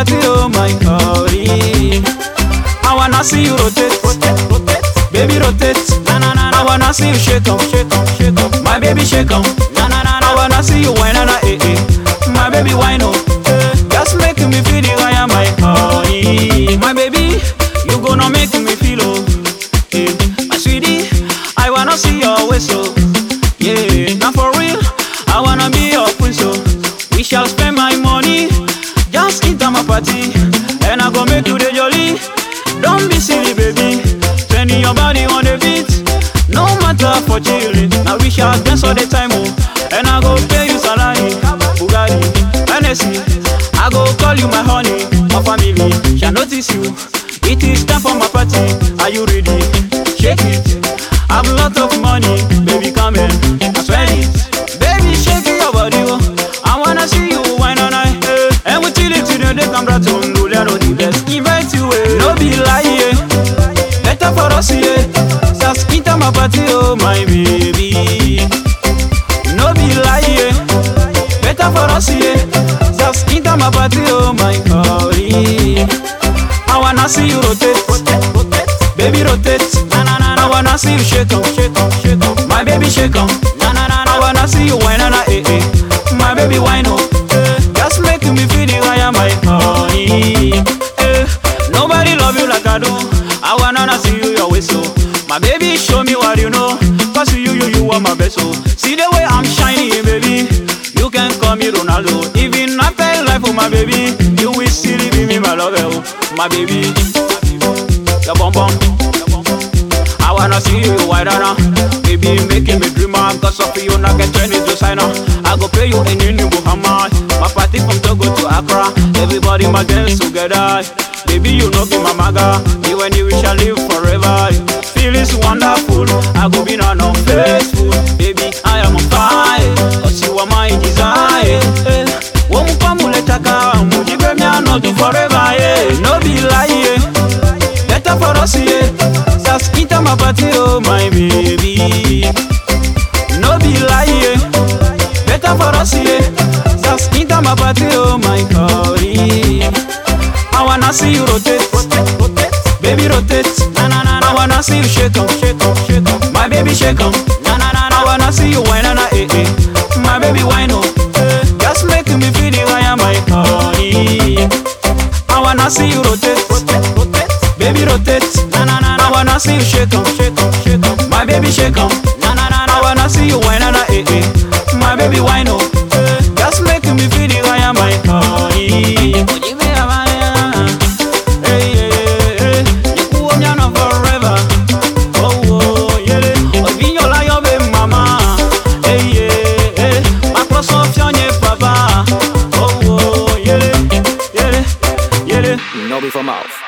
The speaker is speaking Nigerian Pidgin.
party, oh my God. I wanna see you rotate, rotate, rotate. Baby rotate, na na na. I wanna see you shake 'em, shake 'em, shake 'em. My baby shake 'em, na na na. I wanna see you whine, na na, eh eh. My baby whine, oh. eh. Just make me feel the fire, my honey. My baby, you gonna make me feel oh. Eh, my sweetie, I wanna see your waist oh. Yeah, now for real, I wanna be your queen so. We shall spend my money, just enter my party, and I go make you the jolly. Don't be silly, baby. Turning your body on the beat. No matter for chilling. Now we shall dance all the time, oh. And I go pay you salary, Bugatti, Hennessy. I go call you my honey, my family shall notice you. It is time for my party. Are you ready? Shake it. I've a lot of money, baby, come in. I swear it. Baby, shake your body, oh. I wanna see you wine all night. eh. And we chill it till the day come back to Ndulero, the best. Invite you, eh. No be lie, eh. Better for us, yeah. Just enter my party, oh my baby. No be lie, yeah. Better for us, yeah. Just enter my party, oh my God. I wanna see you rotate, rotate, rotate. Baby rotate, na na na. I wanna see you shake 'em, shake 'em, shake 'em. My baby shake 'em, na na na. I wanna see you whine, na na, eh eh. My baby whine, oh. eh. Just make me feel the fire, my honey. Eh. Nobody love you like I do. I wanna see you your way so. My baby, show me what you know. Cause you, you, you are my best so. See the way I'm shining, baby. You can call me Ronaldo. Even after life, oh my baby, you will still be me, my lover, oh, my baby. Your bum bum. I wanna see you wider now. Baby, making me dreamer. Cause of you, not get turned into signer. I go pay you in new Muhammad. My party from Togo to Accra. Everybody my dance together. Baby, you know be my maga. You and you we shall live forever. Feel is wonderful. I go be non faithful. Baby, I am on fire. Cause you are my desire. Eh. Womupamuletaka, mujibe me not do forever. Yeah. No be lie. Yeah. Better for us, yeah. Just enter my party, oh my baby. No be lie, yeah. Better for us, yeah. Just enter my party, oh my God. I wanna see you rotate, rotate, rotate. Baby rotate, na na na. I wanna see you shake 'em, shake 'em, shake 'em. My baby shake 'em, na na na. I wanna see you whine, na na, eh eh. My baby whine, oh. eh. Just make me feel the fire, my honey. I wanna see you rotate, rotate, rotate. Baby rotate, na na na. I wanna see you shake 'em, shake 'em, shake 'em. My baby shake 'em, na na na. I wanna see you whine, na na, eh eh. My baby whine, oh. eh. Just make me feel the fire, my honey. Ojibe abaya, hey hey hey. Yekuo miano forever. Oh oh yeah. Ovinyo la yo be mama. Hey yeah hey. Makroso fionye papa. Oh oh yeah yeah yeah. No be for mouth.